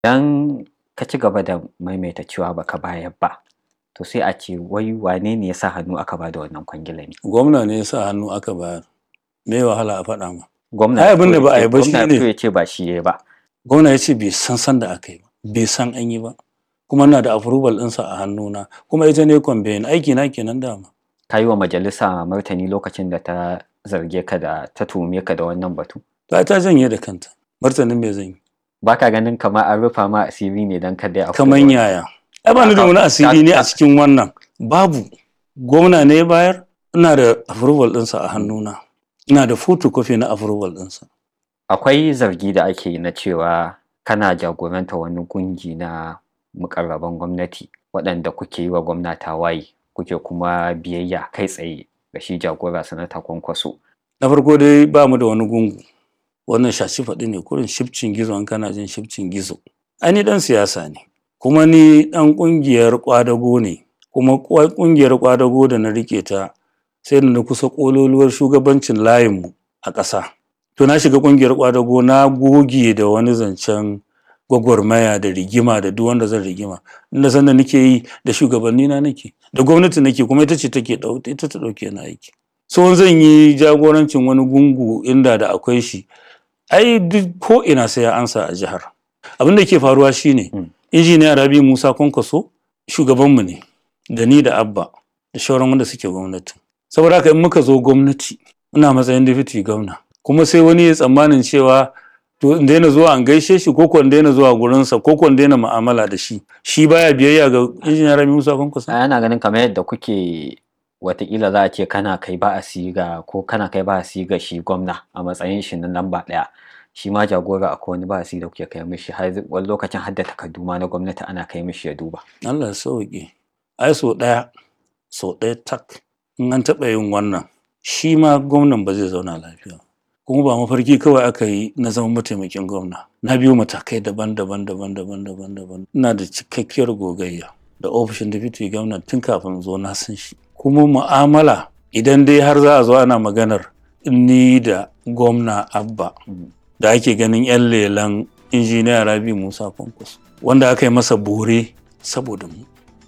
Idan ka ci gaba da maimaita cewa baka bayar ba, to sai a ce wai wane ne ya sa hannu aka ba da wannan kwangilar ne? Gwamna ne ya sa hannu aka bayar. Me wahala a faɗa ma. Gwamna Ai abin da ba a yi ba shi gwamna ne. ya ce ba shi ya yi ba. Gwamna ya ce bai san san da aka yi ba, bai san an yi ba. Kuma ina da approval ɗinsa a hannuna, kuma ita ne campaign aiki na kenan dama. Ka yi wa majalisa martani lokacin da ta zarge ka da ta tuhume ka da wannan batu. Ta ta janye da kanta. Martanin me zan yi? Ba ka ganin kamar an rufa ma asiri ne don kada a Kaman yaya. Ai ba ni da wani asiri ne a cikin wannan. Babu. Gwamna ne ya bayar, ina da approval ɗinsa a hannuna. Ina da photocopy na approval ɗinsa. Akwai zargi da ake yi na cewa kana jagoranta wani gungi na mukarraban gwamnati waɗanda kuke yi wa gwamna tawaye kuke kuma biyayya kai tsaye ga shi jagora sanata kwankwaso. Na farko dai ba mu da wani gungu. Wannan shashi faɗi ne kurin shifcin gizo in kana jin shifcin gizo. Ai ni ɗan siyasa ne. Kuma ni ɗan ƙungiyar ƙwadago ne. Kuma kwa- ƙungiyar ƙwadago da na riƙe ta sai da na kusa ƙololuwar shugabancin layinmu a ƙasa. To na shiga ƙungiyar ƙwadago na goge da wani zancen gwagwarmaya da rigima da duk wanda zan rigima. Inda san da nake yi da shugabanni na nake. Da gwamnati nake kuma ita ce take ɗau ita ta ɗauke ni aiki. So zan yi jagorancin wani gungu inda da akwai shi. Ai duk ko ina sai ya ansa a jihar. Abin da ke faruwa shine Mm. injiniya Rabi Musa Kwankwaso shugabanmu ne da ni da Abba da shauran wanda suke gwamnati. Saboda haka in muka zo gwamnati ina matsayin deputy gwamna kuma sai wani ya tsammanin cewa to in daina zuwa an gaishe shi ko ko in daina zuwa gurinsa ko ko in daina mu'amala da shi shi baya biyayya ga injiniya Rabi Musa Kwankwaso. Ana ganin kamar yadda kuke watakila za a ce kana kai ba a siga ko kana kai ba a siga shi gwamna a matsayin shi na lamba ɗaya. Shi ma jagora akwai wani ba a da kuke kai mishi har wani lokacin har da takardu ma na gwamnati ana kai mishi ya duba. Allah ya sauke. Ai so ɗaya so ɗaya tak in an taɓa yin wannan shi ma gwamnan ba zai zauna lafiya. ba. Kuma ba mafarki kawai aka yi na zama mataimakin gwamna. Na biyo matakai daban-daban daban-daban daban-daban. Ina da cikakkiyar gogayya da ofishin deputy gwamna tun kafin zo na san shi. Kuma mu'amala idan dai har za a zo ana maganar ni da gwamna Abba Mm. da ake ganin 'yan lelan injiniya Rabi Musa Kwankwaso wanda aka yi masa bore saboda mu.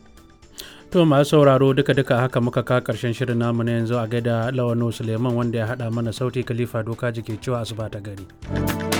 To masu sauraro duka-duka haka muka ka karshen shirin namu na yanzu a gaida Lawano Suleiman wanda ya haɗa mana sauti Khalifa Doka jike cewa asuba ta gari.